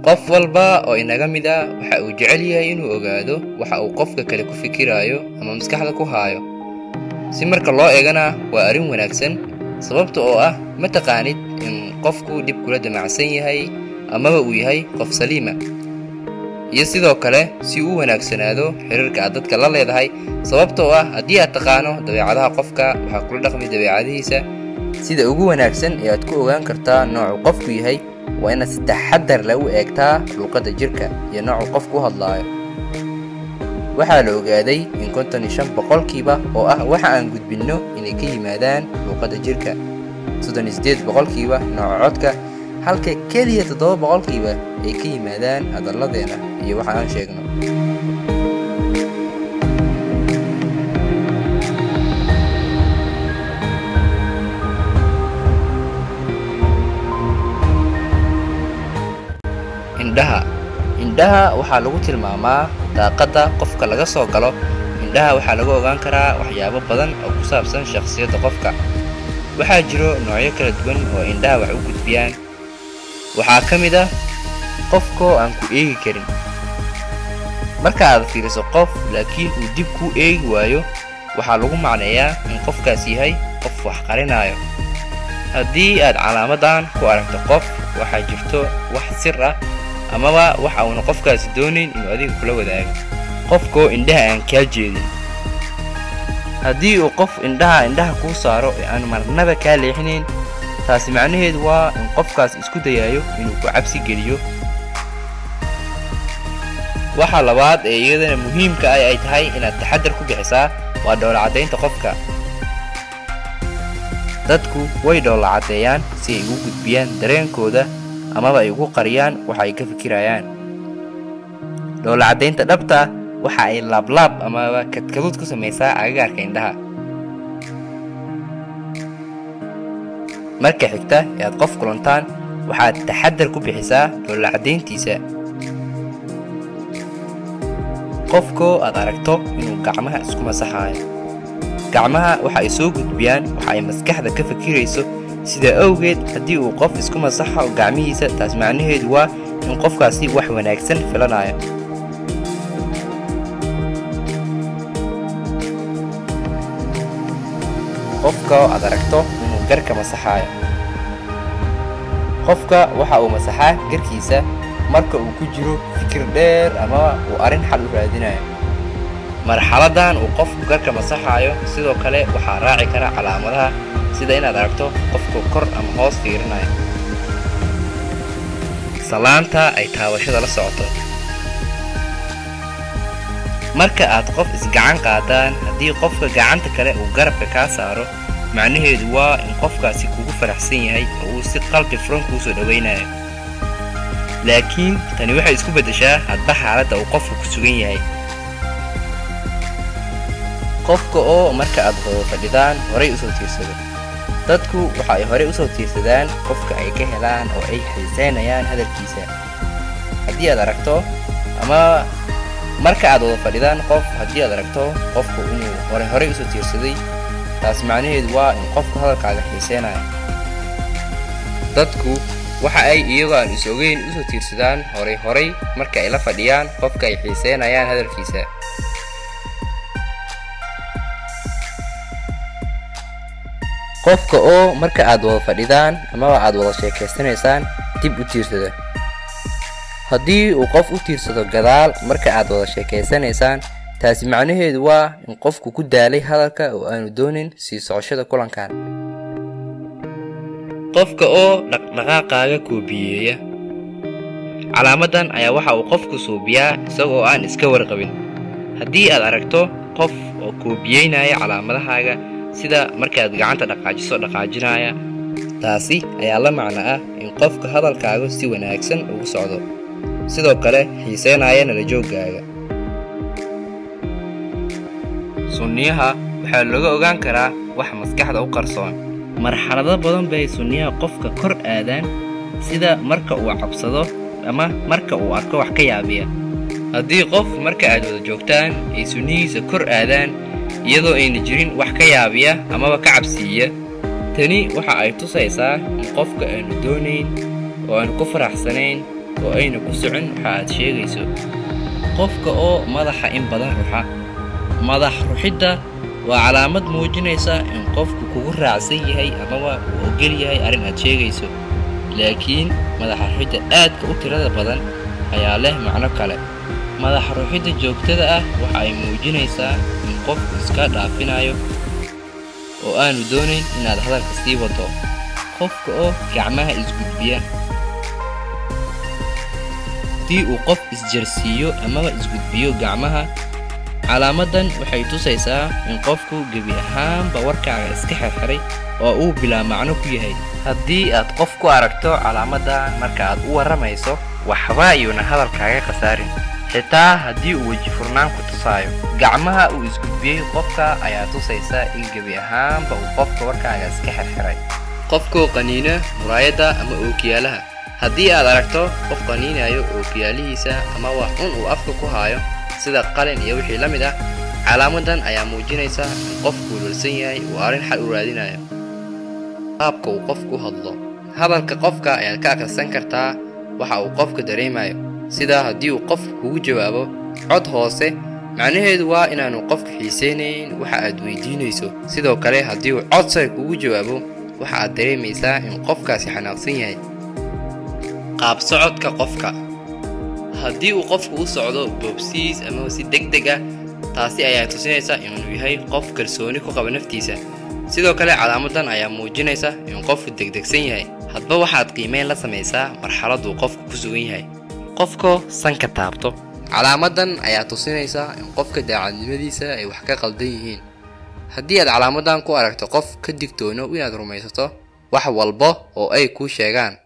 qof walba oo inaga mid a waxa uu jecel yahay inuu ogaado waxa uu qofka kale ku fikiraayo ama maskaxda ku haayo si marka loo eegana waa arrin wanaagsan sababta oo ah ma taqaanid in qofku dhib kula damacsan yahay amaba uu yahay qof saliima iyo sidoo kale si uu wanaagsanaado xiriirka aad dadka la leedahay sababta oo ah haddii aad taqaano dabeecadaha qofka waxaa kula dhaqmi dabeecadihiisa sida ugu wanaagsan ee aad ku ogaan kartaa noocuu qofku yahay waa inaad si taxadar leh u eegtaa luuqadda jirka iyo noocuu qofku u hadlaayo waxaa la ogaaday in konton iyo shan boqolkiiba oo ah waxa aan gudbinno inay ka yimaadaan luuqadda jirka soddon iyo siddeed boqolkiiba nooca codka halka keliya toddoba boqolkiiba ay ka yimaadaan hadalladeena iyo waxa aan sheegno indhaha indhaha waxaa lagu tilmaamaa daaqadda qofka laga soo galo indhaha waxaa lagu ogaan karaa waxyaabo badan oo ku saabsan shakhsiyadda qofka waxaa jiro noocyo kala duwan oo indhaha wax u gudbiyaan waxaa ka mid ah qofkoo aan ku eegi karin marka aad fiiriso qof laakiin uu dib kuu eegi waayo waxaa lagu macneeyaa in qofkaas yahay qof wax qarinaayo haddii aad calaamadan ku aragto qof waxaa jirto wax sir ah amaba waxa uuna qofkaasi doonayn inuu adiga kula wadaago qofkoo indhaha aan kaa jeedin haddii uu qof indhaha indhaha kuu saaro ee aan marnaba kaa leexinayn taasi macnaheedu waa in qofkaas isku dayaayo inuu ku cabsi geliyo waxa labaad ee iyadana muhiimka ah ay tahay inaad taxadar ku bixisaa waa dhowlacaddaynta qofka dadku way dhowlacaddeeyaan si ay ugu gudbiyaan dareenkooda amaba ay ugu qariyaan waxa ay ka fikirayaan dhowlacaddaynta dhabta waxa ay laablaab amaba kadkaduud ku samaysaa agagaarka indhaha marka xigta ee aad qof kulantaan waxaad taxadar ku bixisaa dhowlacaddayntiisa qofkoo aad aragto inuu gacmaha isku masaxaayo gacmaha waxa ay soo gudbiyaan waxa ay maskaxda ka fikirayso sidaa awgeed haddii uu qof isku masaxo gacmihiisa taas macnaheedu waa in qofkaasi wax wanaagsan filanayo qofka aad aragto inuu garka masaxaayo qofka waxa uu masaxaa garkiisa marka uu ku jiro fikir dheer ama uu arrin xal u raadinayo marxaladan uu qofku garka masaxaayo sidoo kale waxaa raaci kara calaamadaha sida inaad aragto qofku kor ama hoos fiirinayo salaanta ay taabashada la socoto marka aad qof isgacan qaadaan haddii qofka gacanta kale uu garabka kaa saaro macnaheedu waa in qofkaasi kugu faraxsan yahay oo uu si qalbi furan kuu soo dhowaynayo laakiin tani waxay isku beddeshaa hadba xaaladda uu qofku ku sugan yahay qofka oo marka aad wada fadhidaan horay u soo tiirsado dadku waxa ay horey u soo tiirsadaan qofka ay ka helaan oo ay xiisaynayaan hadalkiisa haddii aad aragto ama marka aad wada fadhidaan qof haddii aad aragto qofku inuu hore horey usoo tiirsaday taas macnaheedu waa in qofku hadalkaaga xiiseynayo dadku waxa ay iyagoo aan is ogeyn usoo tiirsadaan horay horay marka ay la fadhiyaan qofka ay xiiseynayaan hadalkiisa qofka oo marka aad wada fadhidaan amaba aad wada sheekaysanaysaan dib u tiirsada haddii uu qof u tiirsado gadaal marka aad wada sheekaysanaysaan taasi macnaheedu waa in qofku ku daalay hadalka oo aanu doonin sii socoshada kulankan qofka oo dhaqdhaqaaqaaga koobiyeeya calaamadan ayaa waxa uu qofku suubiyaa isagoo aan iska warqabin haddii aad aragto qof oo koobiyeynaya calaamadahaaga sida markaad gacanta dhaqaajiso dhaqaajinaya taasi ayaa la macno ah in qofka hadalkaaga si wanaagsan ugu socdo sidoo kale xiiseynaya nala jooggaaga sunniyaha waxaa looga ogaan karaa wax maskaxda u qarsoon marxalado badan bay sunniyaha qofka kor aadaan sida marka uu cabsado ama marka uu arko wax ka yaabiya haddii qof marka aad wada joogtaan ay sunnihiisa kor aadaan iyadoo ayna jirin wax ka yaabiya amaba ka cabsiiya tani waxa ay tusaysaa in qofka aanu doonayn oo aanu ku faraxsanayn oo ayna ku socon waxa aad sheegayso qofka oo madaxa in badan ruxa madax ruxidda waa calaamad muujinaysa in qofku kugu raacsan yahay amaba uu ogol yahay arrin aad sheegayso laakiin madax ruxidda aadka u tirada badan ayaa leh macno kale madax ruxidda joogtada ah waxa ay muujinaysaa in qofku iska dhaafinayo oo aanu doonayn inaad hadalka sii wado qofka oo gacmaha isgudbiya haddii uu qof isjarsiiyo amaba isgudbiyo gacmaha calaamadan waxay tusaysaa in qofku gebi ahaanba warkaaga iska xirxiray oo uu bilaa macno ku yahay haddii aad qof ku aragto calaamadan marka aad u warramayso waxba iyuuna hadalkaaga khasaarin xitaa haddii uu weji furnaan ku tusaayo gacmaha uu isgudbiyey qofka ayaa tusaysa in gebi ahaanba uu qofka warkaaga iska xirxiray qofkoo qaniina muraayadda ama ookiyaalaha haddii aad aragto qof qaniinayo ookiyaalihiisa ama wax un uu afka ku haayo sida qalin iyo wixii la mid ah calaamadan ayaa muujinaysa in qofku walwalsan yahay uu arrin xal u raadinayo qaabka uu qofku u hadlo hadalka qofka ayaad ka akhrisan kartaa waxa uu qofka dareemayo sida haddii uu qofku kugu jawaabo cod hoose macnaheedu waa inaanu qofka xiisaynayn waxa aad weydiinayso sidoo kale haddii uu cod sare kugu jawaabo waxa aad dareemaysaa in qofkaasi xanaaqsan yahay qaab socodka qofka haddii uu qofku u socdo boobsiis ama si deg deg ah taasi ayaa tusinaysa inuu yahay qof kalsooni ku qaba naftiisa sidoo kale calaamadan ayaa muujinaysa in qofku degdegsan yahay hadba waxaad qiimeyn la samaysaa marxaladuu qofku ku sugan yahay qofkoo sanka taabto calaamadan ayaa tusinaysa in qofka daacadnimadiisa ay wax ka qaldan yihiin haddii aad calaamadan ku aragto qof ka digtoono inaad rumaysato wax walba oo ay kuu sheegaan